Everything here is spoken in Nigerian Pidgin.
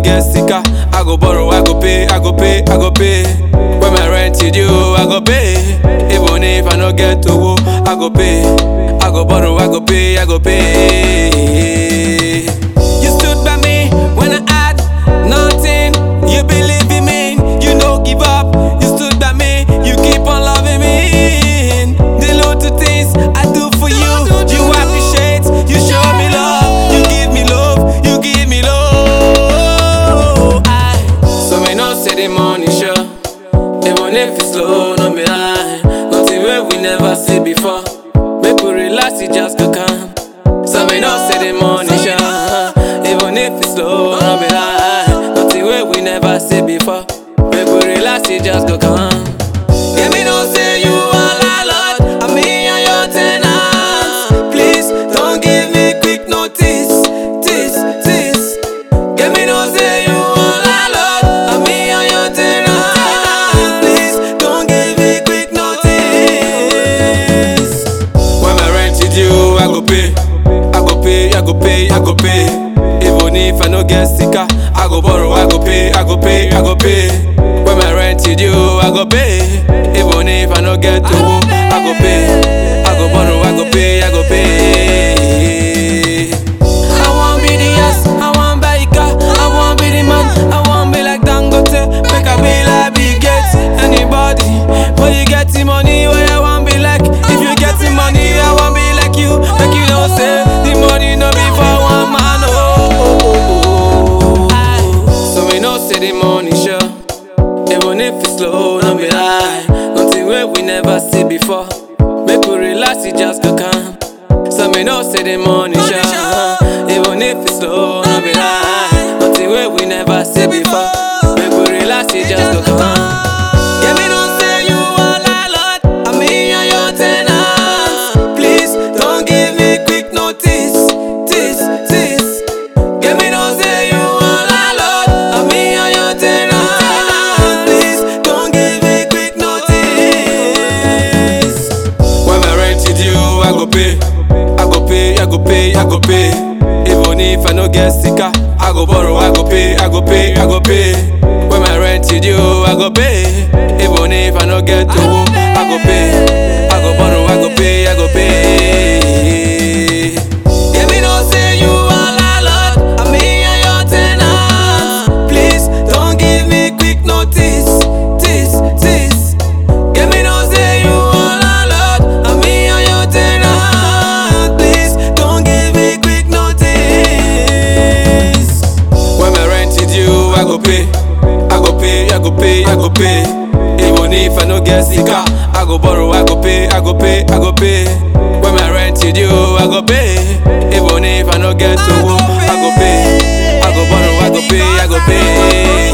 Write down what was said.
get sicker, I go borrow, I go pay, I go pay, I go pay. When my rent is due, I go pay. Even if I no get to wo, I go pay. I go borrow, I go pay, I go pay. You stood by me when I had nothing. You believe in me, you no give up. You stood by me, you keep on loving me. The little things I do for you, you appreciate, you show me love, you give me love, you give me love. I, so me no say the money sure, even if it's slow, no be lie. Nothing where we never see before. Make we relax, it just go calm. So me no say the money sure, even if it's slow, no be lie. Nothing where we never see before. Make we relax, it just go calm. Yeah, me no say you are landlord, and me and your tenants. Please don't give me quick notice, this, this. Yeah, me no say you are landlord, and me and your tenants. Please don't give me quick notice. When my rent is due, I go pay. I go pay, I go pay, I go pay. Even if I no get sicker, I go borrow, I go pay, I go pay, I go pay. When my rent is due, I go pay. Even if I no get to wo, I go pay. I go borrow, I go pay, I go pay. I want be the ass, I want buy a car, I want be the man, I want be like Dangote, make a be like Bill Gates. Anybody, but you get the money, where I want be like. If you get the money, I want be like you. Make you know say the money no be for one man. Oh, so me no say the money sure, even if it's slow, no be lie. Nothing where we never see before. Make we relax, it just go calm. So me no say the money sure, even if it's slow, no be lie. Nothing where we never see before. Make we relax, it just go calm. Yeah, me no say you are landlord, and me and your tenants. Please don't give me quick notice, this, this. Yeah, me no say you are landlord, and me and your tenants. Please don't give me quick notice. When my rent is due, I go pay. I go pay, I go pay, I go pay. Even if I no get sicker, I go borrow, I go pay, I go pay, I go pay. When my rent is due, I go pay. Even if I no get to wo, I go pay. I go borrow, I go pay, I go pay. Yeah, me no say you are landlord, and me and your tenants. Please don't give me quick notice, this, this. Yeah, me no say you are landlord, and me and your tenants. Please don't give me quick notice. When my rent is due, I go pay. I go pay, I go pay, I go pay. Even if I no get sicker, I go borrow, I go pay, I go pay, I go pay. When my rent is due, I go pay. Even if I no get to wo, I go pay. I go borrow, I go pay, I go pay.